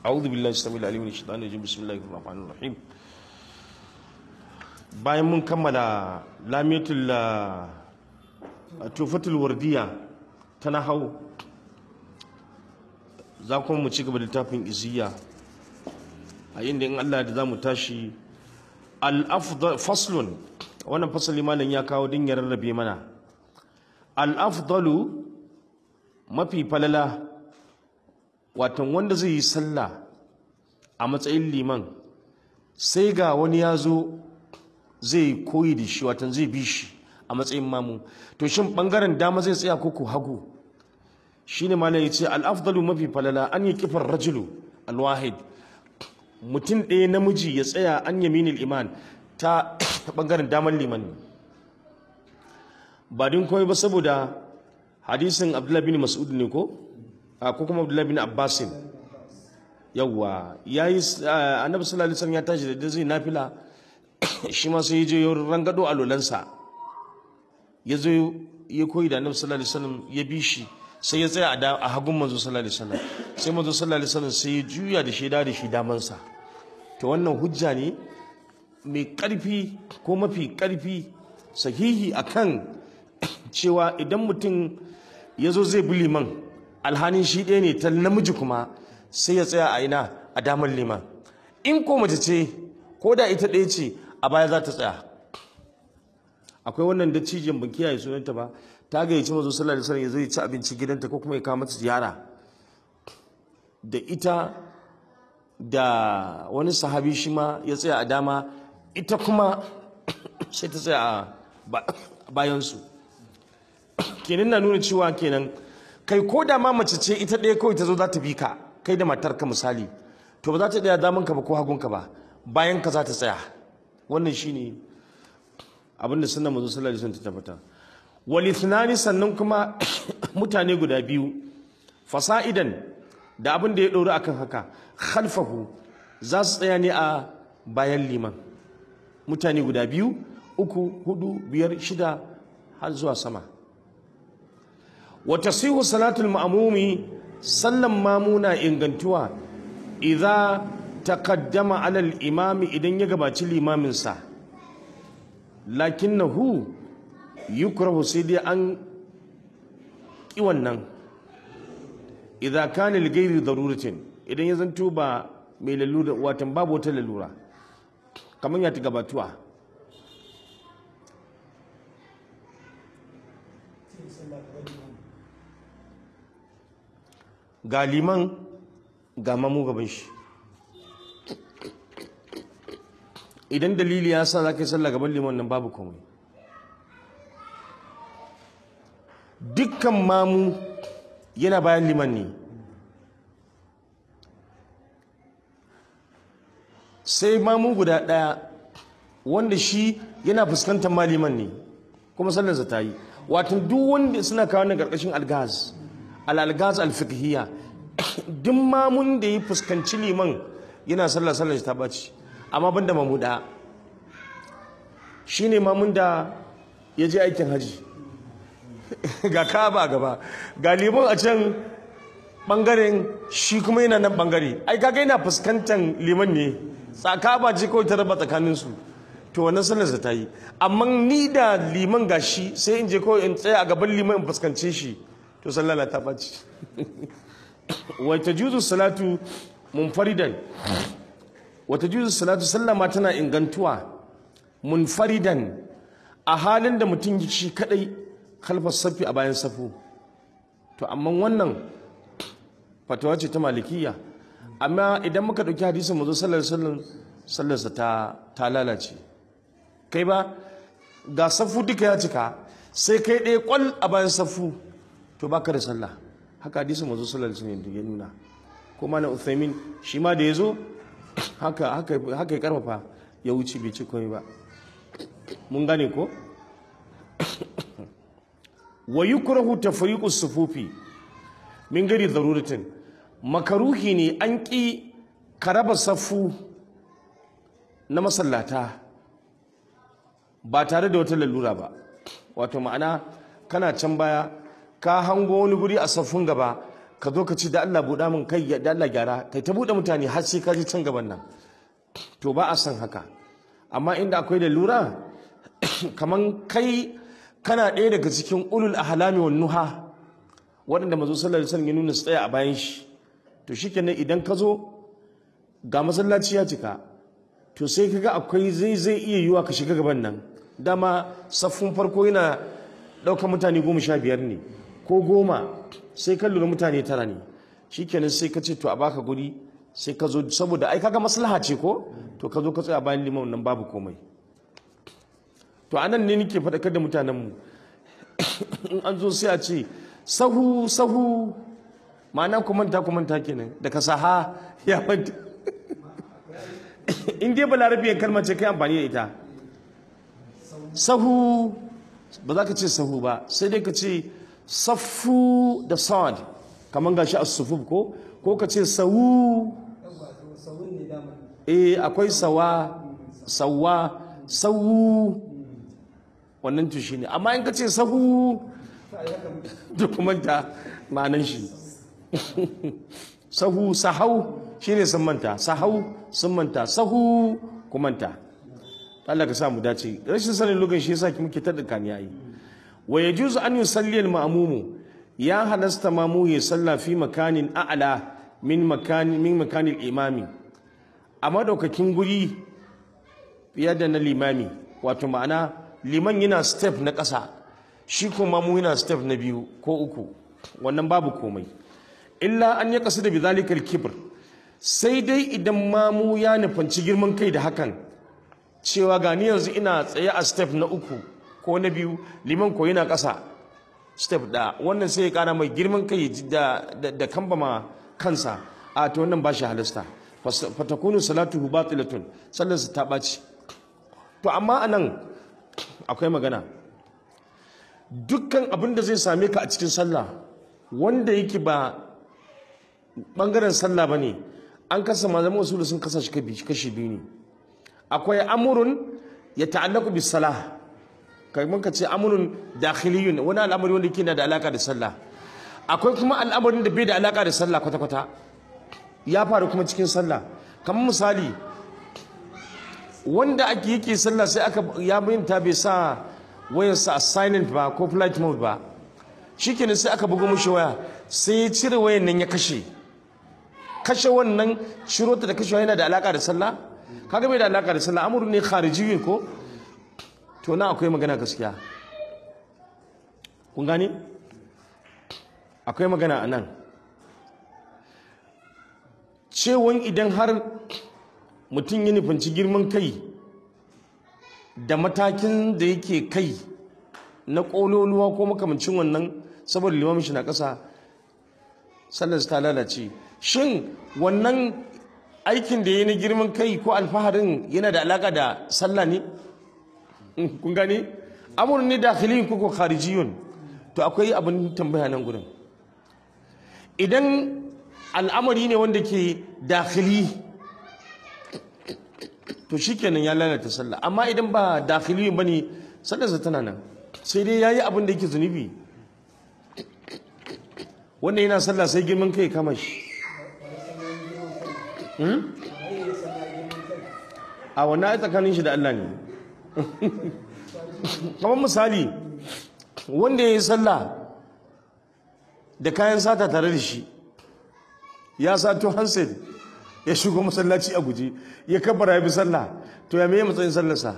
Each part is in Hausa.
أعوذ بالله السميع العليم من الشيطان الرجيم بسم الله الرحمن الرحيم bayan mun kammala lamiyatul tufatul wardiya ta nahau za kuma mu ci gaba da littafin iziya a inda in Allah da za mu tashi al-afdal faslun wannan fasali malam ya kawo din ya rarrabe mana al-afdalu mafi falala watan wanda zai yi sallah a matsayin liman sai ga wani ya zo zai koyi da shi watan zai bi shi a matsayin mamu to shin bangaren dama zai tsaya koko hagu shine malam yace al-afdalu mafi falala an yi kifar rajulu al-wahid mutum ɗaya namiji ya tsaya an yaminil iman ta bangaren daman liman ba din komai ba saboda hadisin abdullahi bin mas'ud ne ko ko kuma abdullahi bin abbasin yawwa yayi annabi sallallahu alaihi wasallam ya tashi da zai nafila shi ma sai ya je ya rangado alolansa ya zo ya koyi da annabi sallallahu alaihi wasallam ya bi shi sai ya tsaya a hagun manzo sallallahu alaihi wasallam sai manzo sallallahu alaihi wasallam sai ya juya da shi da shi damansa to wannan hujja ne mai karfi ko mafi karfi sahihi akan cewa idan mutum ya zo zai bi liman alhanin shi ɗaya ne ta namiji kuma sai ya tsaya a ina a damar liman in ko mace ce ko da ita ɗaya ce a baya za ta tsaya akwai wannan dattijan ban kiyaye sunanta ba ta gayyaci mazo sallallahu alaihi wasallam ya zo ya ci abinci gidanta ko kuma ya kawo mata ziyara da ita da wani sahabi shi ma ya tsaya a dama ita kuma sai ta tsaya a bayansu kenan na nuna cewa kenan kai ko da ma mace ce ita ɗaya kawai ta zo za ta bi ka kai da matarka misali to ba za ta ɗaya damanka ba ko hagunka ba bayan ka za ta tsaya wannan shine abinda sunna manzo sallallahu alaihi wasallam ta tabbata walithnani sannan kuma mutane guda biyu fasa'idan da abin da ya ɗori akan haka khalfahu za su tsaya ne a bayan liman mutane guda biyu uku hudu biyar shida har zuwa sama wa tasihu salatul ma'mumi sallan mamuna ingantuwa idza taqaddama ala al-imami idan ya gabaci limaminsa lakinnahu yukrahu sai dai an ki wannan idza kana li ghairi daruratin idan ya zanto ba mai lalura watan babu wata lalura kamar ya ta gabatuwa ga liman ga mamu gaban shi idan dalili ya sa za ka yi sallah gaban liman nan babu komai dukkan mamu yana bayan liman ne sai mamu guda ɗaya wanda shi yana fuskantar maliman ne kuma sallarsa ta yi watan duk wanda suna kawo na ƙarƙashin algaz al-algaz al-fiqhiyya duk mamun da ya fuskanci liman yana sallar sallar ta baci amma banda mamu ɗaya shine mamun da ya je aikin haji ga kaba gaba ga liman a can bangaren shi kuma yana nan bangare ai kaga yana fuskantar liman ne tsakaba ce kawai ta raba tsakaninsu to wannan sallarsa ta yi amma ni da liman gashi sai in je kawai in tsaya a gaban liman in fuskance shi to sallala ta ɓaci wata juzu salatu munfaridan wata juzu salatu sallama tana ingantuwa munfaridan a halin da mutum shi kadai kalfar safi a bayan safu to amma wannan fatawa ce ta malikiya amma idan muka ɗauki hadisin mazo sallar sallarsa ta ta lalace kai ba ga safu duka ya cika sai kai ɗaya kwal a bayan safu to baka da sallah haka hadisin mazo sallar sallar ya nuna kuma na uthaymin shi ma da ya zo haka haka ya karfafa ya wuce bai ci komai ba mun gane ko wa yukrahu tafriqu sufufi min gari daruratin makaruhi ne an ƙi ka raba safu na masallata ba tare da wata lalura ba wato ma'ana kana can baya ka hango wani guri a saffun gaba ka zo ka ci da Allah buɗa min kai da Allah gyara kai ta buɗe mutane har sai ka ji can gaban nan to ba a son haka amma inda akwai da lura kaman kai kana ɗaya daga cikin ulul ahlami wan nuha waɗanda mazo sallallahu alaihi wasallam ya nuna su tsaya a bayan shi to shikenan idan ka zo ga masallaci ya cika to sai kaga akwai zai zai iya yiwa ka shiga gaban nan dama saffun farko yana ɗaukar mutane goma sha biyar ne ko goma sai ka lura mutane tara ne shikenan sai ka ce to a baka guri sai ka zo saboda ai kaga maslaha ce ko to ka zo ka tsaya bayan liman nan babu komai to anan ne nake faɗakar da mutanenmu in an zo sai a ce sahu sahu ma'ana ku manta ku manta kenan daga saha ya manta in dai balarabiyar kalmar ce kai amfani da ita sahu ba za ka ce sahu ba sai dai ka ce saffu da sad kamar gashi a sufuf ko ko ka ce sawu eh akwai sawa sawa sawu wannan tushi ne amma in ka ce sahu dokumanta ma'anan shi sahu sahau shine sun manta sahau sun manta sahu kumanta Allah ka sa mu dace rashin sanin lugan shi yasa ki muke ta dukkan yayi wa yajuzu an yusalli al-ma'mumu ya halasta mamu ya salla fi makanin a'la min makani min makanil imami a madaukakin guri fiye da na limami wato ma'ana liman yana step na ƙasa shi kuma mu yana step na biyu ko uku wannan babu komai illa an ya kasu da bizalikal kibr sai dai idan mamu ya nufanci girman kai da hakan cewa gani yanzu ina tsaye a step na uku ko na biyu liman ko yana ƙasa step da wannan sai ya ƙara mai girman kai da, da, da kambama kansa a to wannan ba shi halasta fatakunu salatuhu batilatun sallarsa ta ɓaci to amma anan akwai magana dukkan abin da zai same ka a cikin sallah wanda yake ba bangaren sallah ba ne an kasa malaman wasu sun kasa shi kashi biyu ne akwai amurun ya ta'allaku bis salah kamar ka ce amurun dakhiliyun wani al'amari wanda yake da alaka da sallah akwai kuma al'amarin da bai da alaka da sallah kwata-kwata ya faru kuma cikin sallah kamar misali wanda ake yake sallah sai aka ya bayyanta bai sa wayarsa a silent ba ko flight mode ba shikenan sai aka buga mushi waya sai ya cire wayan nan ya kashe kashe wannan shiro ta da kashe yana da alaka da sallah kaga bai da alaka da sallah amuru ne kharijiyyin ko to na akwai magana gaskiya kun gane akwai magana a nan cewon idan har mutum ya nufanci girman kai da matakin da yake kai na ƙololuwa ko makamancin wannan saboda limamin shi na ƙasa sallarsa ta lalace shin wannan aikin da ya na girman kai ko alfaharin yana da alaƙa da sallah ne kun gane amurin ne dakhilin ko kharijiyun to akwai abin tambaya nan gurin idan al'amari ne wanda ke dakhili to shikenan ya lalata sallah amma idan ba dakhili bane sallarsa tana nan sai dai yayi abin da yake zunubi wanda yana sallah sai girman kai kama shi a wannan ai tsakanin shi da Allah ne kamar misali wanda ya yi sallah da kayan sata tare da shi ya sato handset ya shigo masallaci a guje ya kabara ya bi sallah to ya meye matsayin sallarsa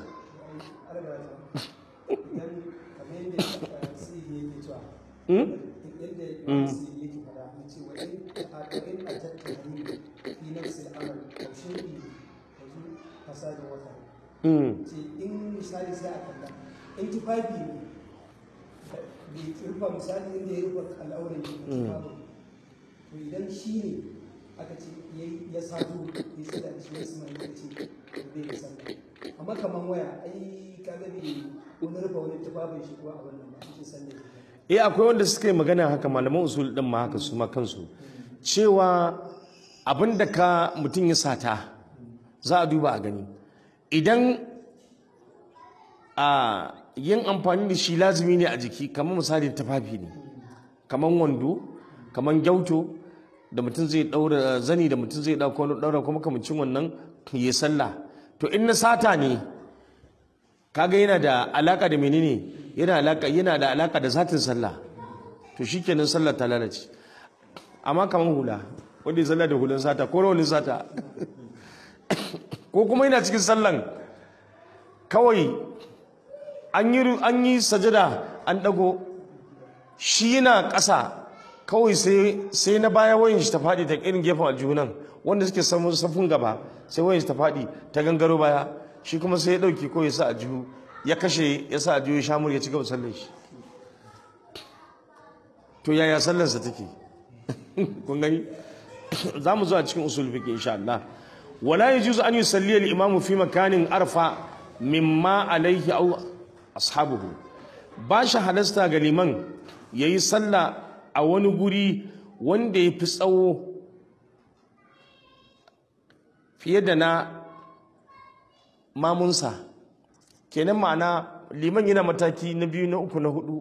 in misali sai a kalla in tufafi ne bai rufa misali inda ya rufa al'auran shi tufafin to idan shi ne aka ce ya sato ya tsada da shi ya suma ya ce bai da sallah amma kaman waya ai kaga bai wani rufa wani tufafin shi ko a wannan ba shi sallah eh akwai wanda suka yi magana haka malaman usul din ma haka su ma kansu cewa abin da ka mutum ya sata za a duba a gani idan a yin amfani da shi lazumi ne a jiki kamar misali tufafi ne kamar wando kamar gyauto da mutum zai daura zani da mutum zai dauko wani daura kuma kamancin wannan ya sallah to in na sata ne kaga yana da alaka da menene yana alaka yana da alaka da zatin sallah to shikenan sallah ta lalace amma kamar hula wanda ya sallah da hulan sata ko rawanin sata ko kuma yana cikin sallan kawai an yi an yi sajada an dago shi yana ƙasa kawai sai sai na baya wayan shi ta faɗi ta irin gefen aljunan wanda suke samun safun gaba sai wayan shi ta faɗi ta gangaro baya shi kuma sai ya ɗauki ko ya sa aljihu ya kashe ya sa aljihu ya shamur ya ci gaba sallar shi to yaya sallarsa take kun gani za mu zo a cikin usul fiqh insha Allah wala yajuzu an yusalli al-imamu fi makanin arfa mimma alayhi aw ashabuhu ba shi halasta ga liman yayi sallah a wani guri wanda ya fi tsawo fiye da na mamunsa kenan ma'ana liman yana mataki na biyu na uku na hudu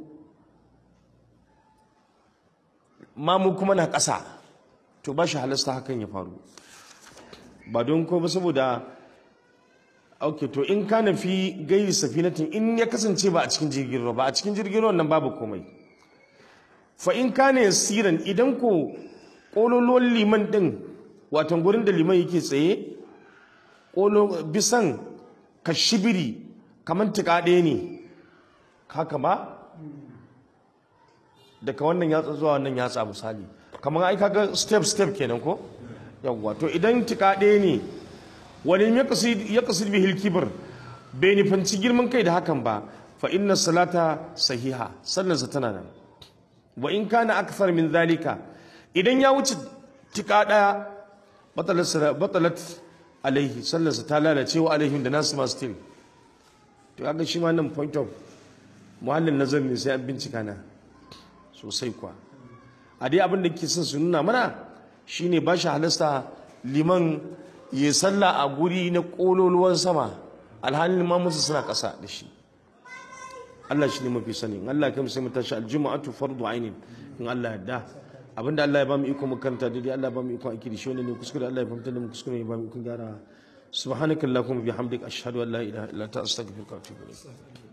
mamu kuma na ƙasa to ba shi halasta hakan ya faru ba don ko ba saboda ok to in ka fi gairi safinatin in ya kasance ba a cikin jirgin ruwa ba a cikin jirgin ruwan nan babu komai fa in ka ne siran idan ko ƙololuwan liman ɗin watan gurin da liman yake tsaye ƙolo bisan ka shibiri kamar tuka ɗaya ne haka ba daga wannan yatsa zuwa wannan yatsa misali kamar ai kaga step step kenan ko yawwa to idan tika ɗaya ne wani ya kasid bihil kibir bai nufanci girman kai da hakan ba fa inna salata sahiha sallarsa tana nan wa in kana akthar min zalika idan ya wuce tika ɗaya batalat alaihi sallarsa ta lalace wa alaihim da nasu masu til to kaga shi ma nan point of muhallin nazar ne sai an bincika na sosai kuwa a dai abin da ke son su nuna mana shine ba shi halasta liman ya salla a guri na kololuwan sama alhalin ma musu suna ƙasa da shi Allah shi ne mafi sani in Allah kai sai mu tashi aljuma'atu fardu ainin in Allah yadda abinda Allah ya ba mu iko mu karanta daidai Allah ya ba mu iko aiki da shi wanda ne kuskure Allah ya fahimta da mu kuskure ya ba mu iko gyara subhanakallahumma bihamdika ashhadu an la ilaha illa anta astaghfiruka wa atubu ilayk